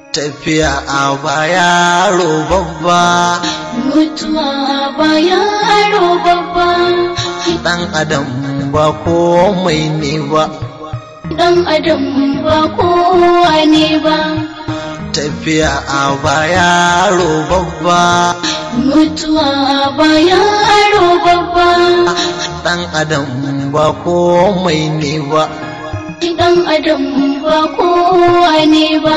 tafiya a baya babba mutuwa ba yaro babba ɗan adam ba komai ne ba dan adam ba kowa ne ba tafiya a baya babba mutuwa ba yaro babba ɗan adam ba komai ne ba dan adam ba kowa ne ba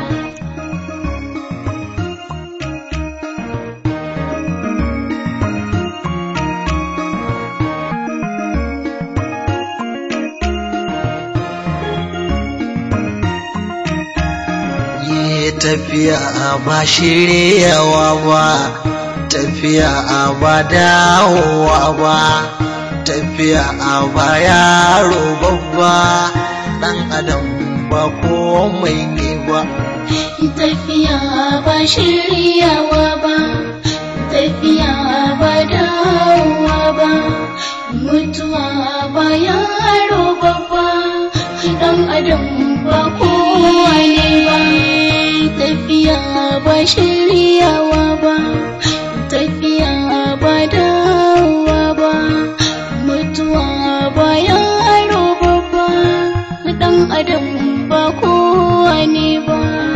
Ye tafiya ba shiryawa ba tafiya ba dawowa ba tafiya ba yaro babba ɗan adam ba komai ne ba tafiya ba shiryawa ba tafiya ba dawowa ba mutuwa ba yaro babba dan adam ba kowa ne ba tafiya ba shiryawa ba tafiya ba dawowa ba mutuwa ba yaro babba dan adam ba kowa ne ba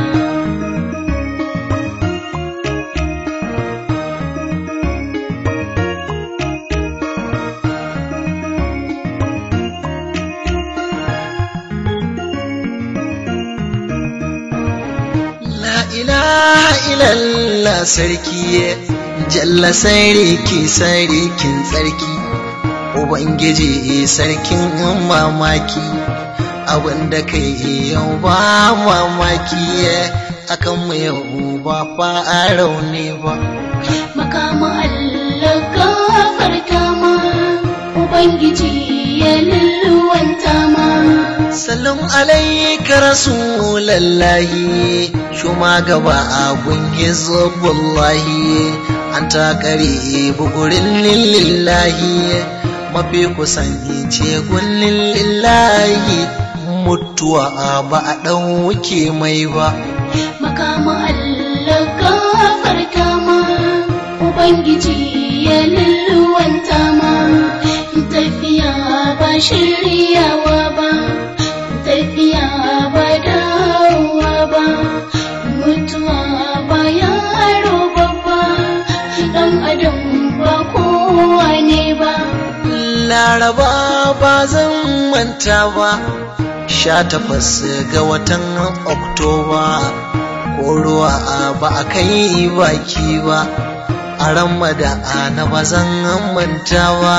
La ilaha illallah sarki jalla sarki sarkin tsarki Ubangiji sarkin mamaki abinda kai yau ba mamaki akan mu yau ba farau ne ba makama Allah gafarta ma Ubangiji ya lulluwanta ma Salam alaika rasulallahi shuma gaba a gungi zubullahi an takari bugurin lillahi mafi kusanci gullin lillahi mutuwa ba a ɗauke mai ba makama Allah gafarta ma Ubangiji ya lulluwanta ma tafiya ba shiryawa ba tafiya ba dawowa ba mutuwa ba yaro babba dan adam ba kowa ne ba laraba ba zan manta ba sha takwas ga watan oktoba ko ruwa ba a kai baki ba a ramada na ba zan manta ba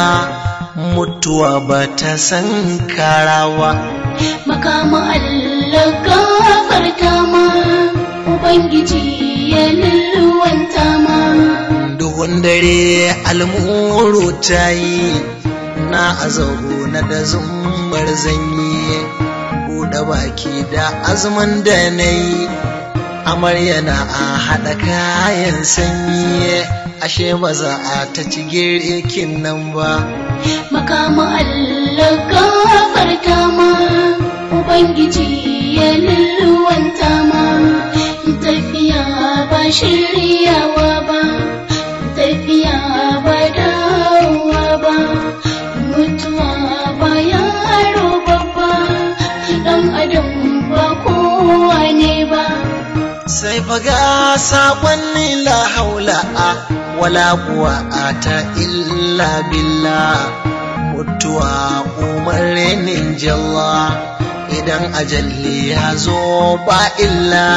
mutuwa ba ta san karawa makama Allah gafarta ma Ubangiji ya lulluwanta ma duhun dare almuru ta yi na azabu na da zumbar zanyi buɗe baki da azumin da na yi amarya na a haɗa kayan sanyi ashe ba za a ta ci girkin nan ba makama Allah gafarta ma Ubangiji ya lulluwanta ma tafiya ba shiryawa ba tafiya ba dawowa ba mutuwa ba yaro babba dan adam ba kowa ne ba sai faga saƙon la haula a wala kuwa ta illa billah mutuwa umarnin jalla idan ajalli ya zo ba illa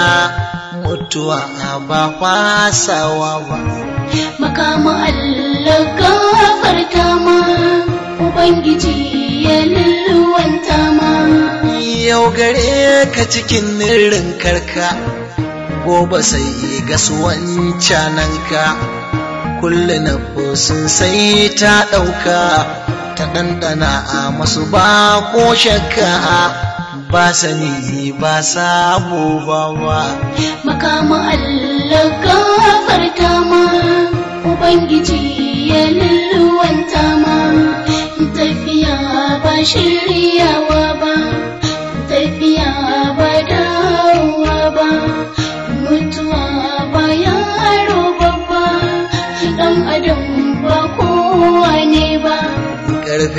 mutuwa ba fasawa ba makama Allah gafarta ma Ubangiji ya lulluwanta ma yau gare ka cikin nirin karka gobe sai gasuwan cananka kulle na sun sai ta ɗauka ta ɗanɗana a masu ba ko shakka ba sani ba sabo ba ba makama Allah gafarta ma Ubangiji ya lulluwanta ma tafiya ba shiryawa ba tafiya ba dawowa ba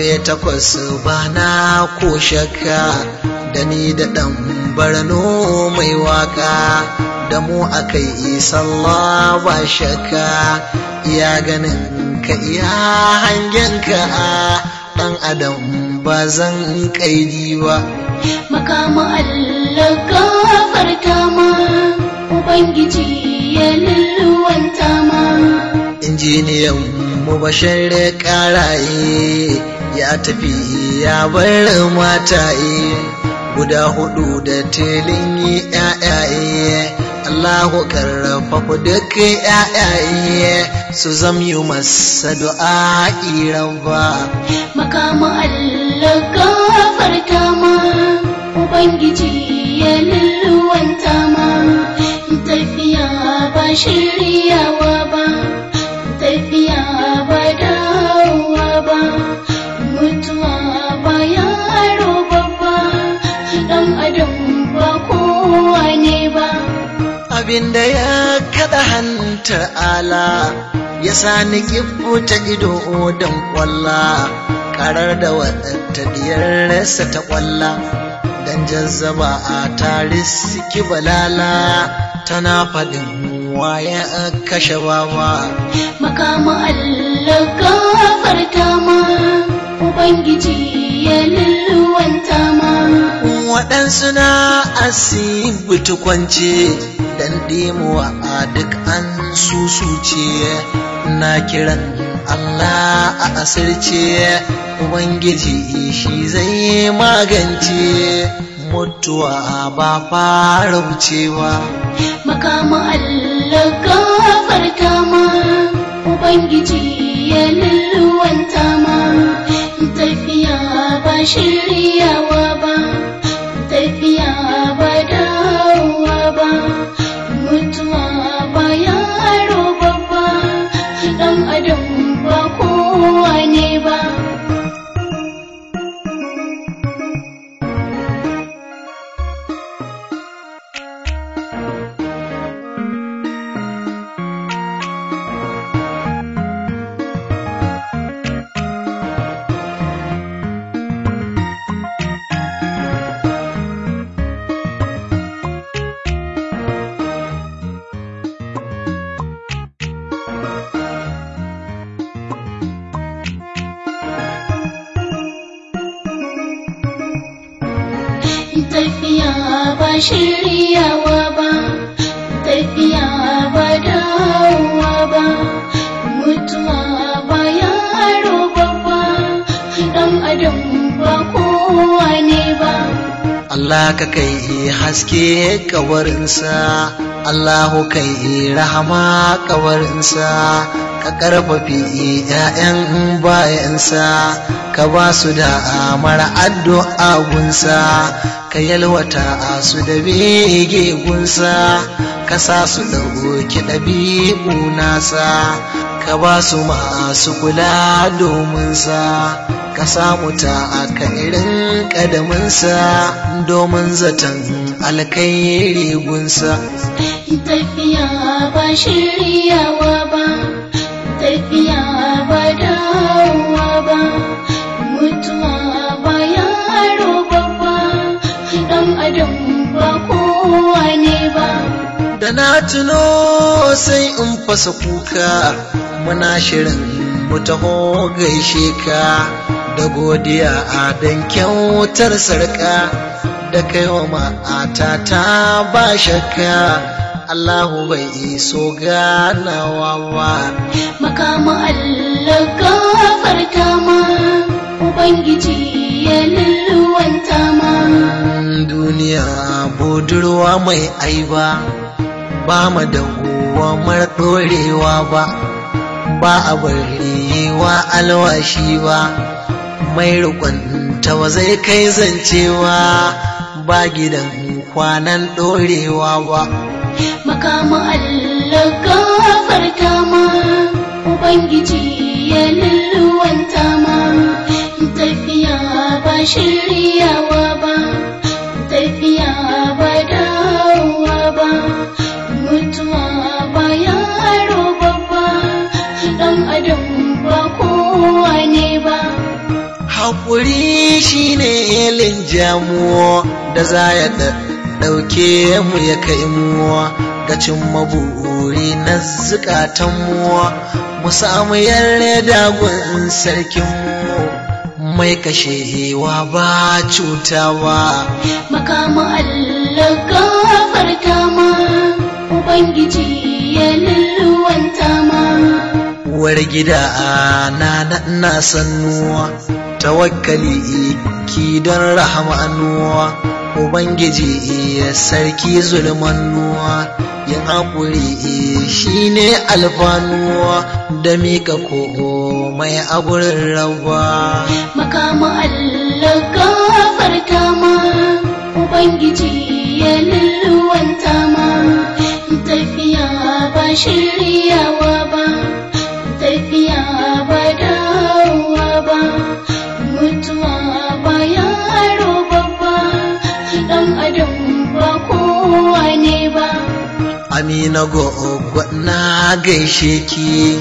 karfe takwas ba na ko shakka da ni da ɗan barno mai waka da mu aka yi sallah ba shakka iya ganin ka iya hangen ka ɗan adam ba zan kaidi ba makama Allah gafarta ma Ubangiji ya lulluwanta ma injiniyan mu bashar karaye ya tafi ya bar mataye guda hudu da tilin yayaye Allahu karfafa duk yayaye su zamyi masa du'a ba makama Allah gafarta ma Ubangiji ya lulluwanta ma tafiya ba shiryawa ba tafiya ba dawowa ba mutuwa ba yaro babba dan adam ba kowa ne ba abinda ya kada hantar ala ya sani ta ido don kwalla karar da wadanta diyarsa ta kwalla dan jazzaba a taris balala tana faɗin waya kashe baba makama Allah gafarta ma Ubangiji ya lulluwanta ma waɗansu na asibiti kwance dan dimuwa a duk an susuce na kiran Allah a asirce Ubangiji shi zai magance mutuwa ba fara wucewa makama Allah gafarta ma Ubangiji ya lulluwanta ma tafiya ba shiryawa ba tafiya ba dawowa ba mutuwa ba yaro babba dan adam ba kowa ne ba tafiya ba shiryawa ba tafiya ba dawowa ba mutuwa ba yaro babba dan adam ba kowa ne ba Allah ka kai haske kawarinsa Allahu kai rahama kawarinsa ka karfafi ‘ya'yan bayansa ka ba su da mara addu'a gunsa ka yalwata su da bege gunsa ka sa su ɗauki ɗabi'u nasa ka ba su masu kula domin sa ka samu ta aka irin ƙadaminsa domin zaton alkairi gunsa tafiya ba shiryawa ba tafiya ba dawowa ba mutuwa ba yaro babba dan adam ba kowa ne ba da na tuno sai in fasa kuka muna shirin mu taho gaishe ka da godiya a dan kyautar sarka da kai wa ma'ata ta ba shakka Allahu bai so ganawa ba makama Allah gafarta ma Ubangiji ya lulluwanta ma duniya budurwa mai aiba ba mu da mar ɗorewa ba ba a bari wa alwashi ba mai rikonta ba zai kai zancewa ba gidan kwanan ɗorewa ba makama Allah gafarta ma Ubangiji ya lulluwanta ma tafiya ba shiryawa ba tafiya ba dawowa ba mutuwa ba yaro babba dan adam ba kowa ne ba haƙuri shine linjamu da za ya ɗauke mu ya kai mu ga cimma buri na zukatanmu mu samu yarda gun sarkinmu mai kashewa ba cutawa Makamu Allah gafarta ma Ubangiji ya lulluwanta ma uwar gida na na sannuwa tawakkali ki don rahamanuwa ubangiji ya sarki zulmanuwa yin haƙuri shine alfanuwa da mika komai a gurin rawa Makamu Allah gafarta ma Ubangiji ya lulluwanta ma tafiya ba shiryawa ba tafiya ba dawowa ba mutuwa ba yaro babba dan adam ba kowa ne ba amina gogo na gaishe ki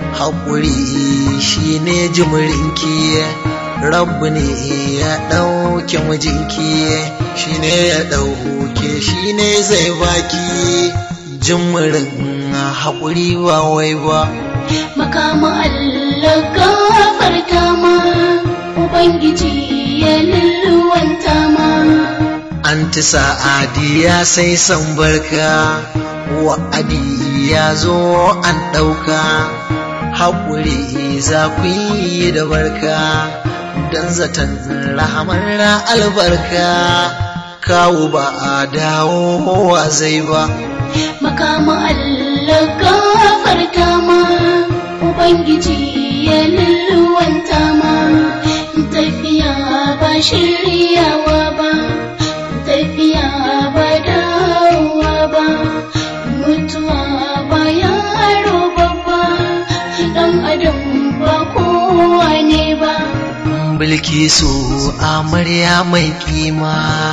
haƙuri shine jimirinki rabu ne ya ɗauke mijinki shine ya ɗauke shine zai baki jimirin haƙuri ba wai ba makamu Allah gafarta ma Ubangiji ya lulluwanta ma Anti sa'adiya sai san barka wa'adi ya zo an ɗauka haƙuri za ku yi da barka don zaton rahamar albarka kawo ba a dawowa zai ba makamu Allah gafarta ma Ubangiji ya lulluwanta ma tafiya ba shiryawa ba tafiya ba dawowa ba mutuwa ba yaro babba dan adam ba kowa ne ba bilkisu amarya mai kima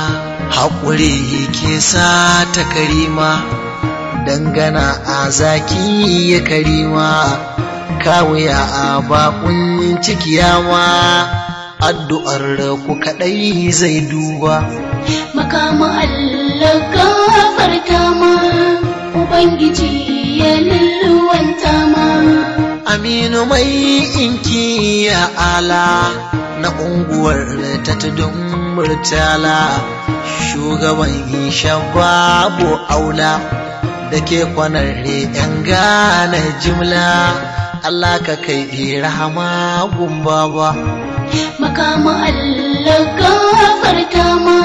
haƙuri ke sa ta karima dangana a zaki ya karima kawuya a bakun cikiyama addu'ar ku kaɗai zai duba makamu Allah gafarta ma Ubangiji ya lulluwanta ma aminu mai inki ya ala na unguwar ta tudun murtala shugaban shababu aula da ke kwanar yan gane jimla Allah ka kai rahama gumba ba makamu Allah gafarta ma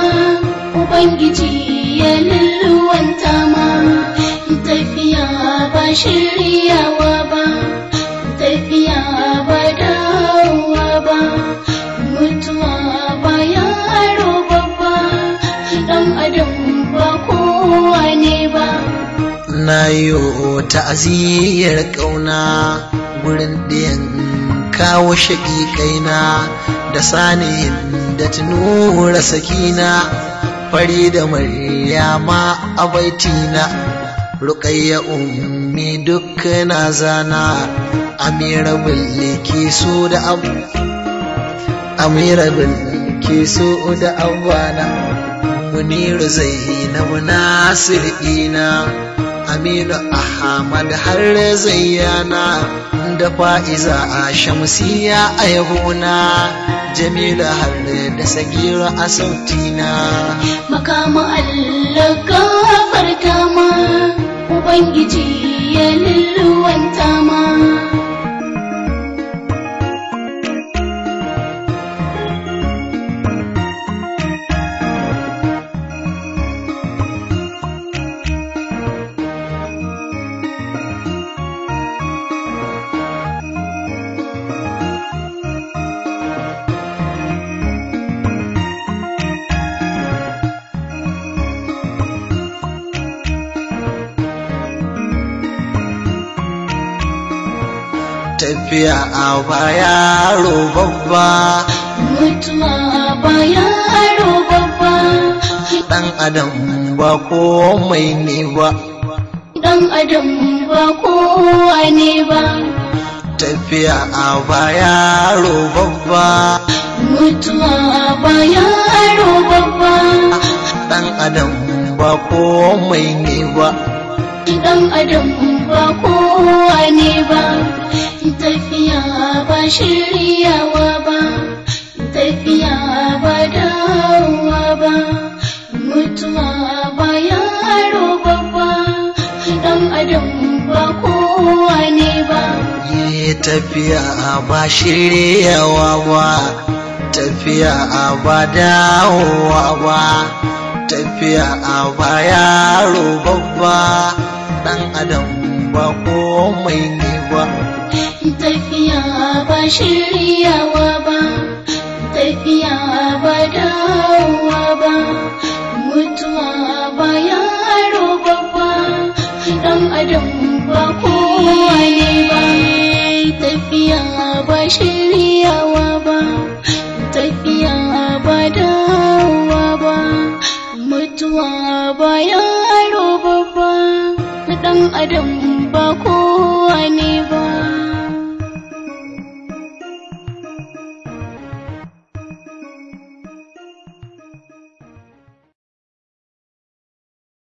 Ubangiji ya lulluwanta ma tafiya ba shiryawa ba tafiya ba dawowa ba mutuwa ba yaro babba dan adam ba kowa ne ba na yi ta'aziyyar ƙauna gurin ɗayan kawo shaƙiƙaina da sani da tunura sakina fari da maryama a baitina ruƙayya ummi duk na zana amira bilki so da abu amira bilki so da abana muniru zainabu nasir ina aminu ahmad har zayyana da fa'iza a shamsiya a yabona jamilu har da sagira a sautina makamu Allah gafarta ma Ubangiji ya lulluwanta ma tafiya a baya babba mutuwa ba yaro babba ɗan adam ba komai ne ba dan adam ba kowa ne ba tafiya a baya babba mutuwa ba yaro babba ɗan adam ba komai ne ba dan adam ba kowa ne ba tafiya ba shiryawa ba tafiya ba dawowa ba mutuwa ba yaro babba dan adam ba kowa ne ba yi tafiya ba shiryawa ba tafiya ba dawowa ba tafiya ba yaro babba ɗan adam ba komai ne ba tafiya ba shiryawa ba tafiya ba dawowa ba mutuwa ba yaro babba dan adam ba kowa ne ba tafiya ba shiryawa ba tafiya ba dawowa ba mutuwa ba yaro babba dan adam ba kowa ne ba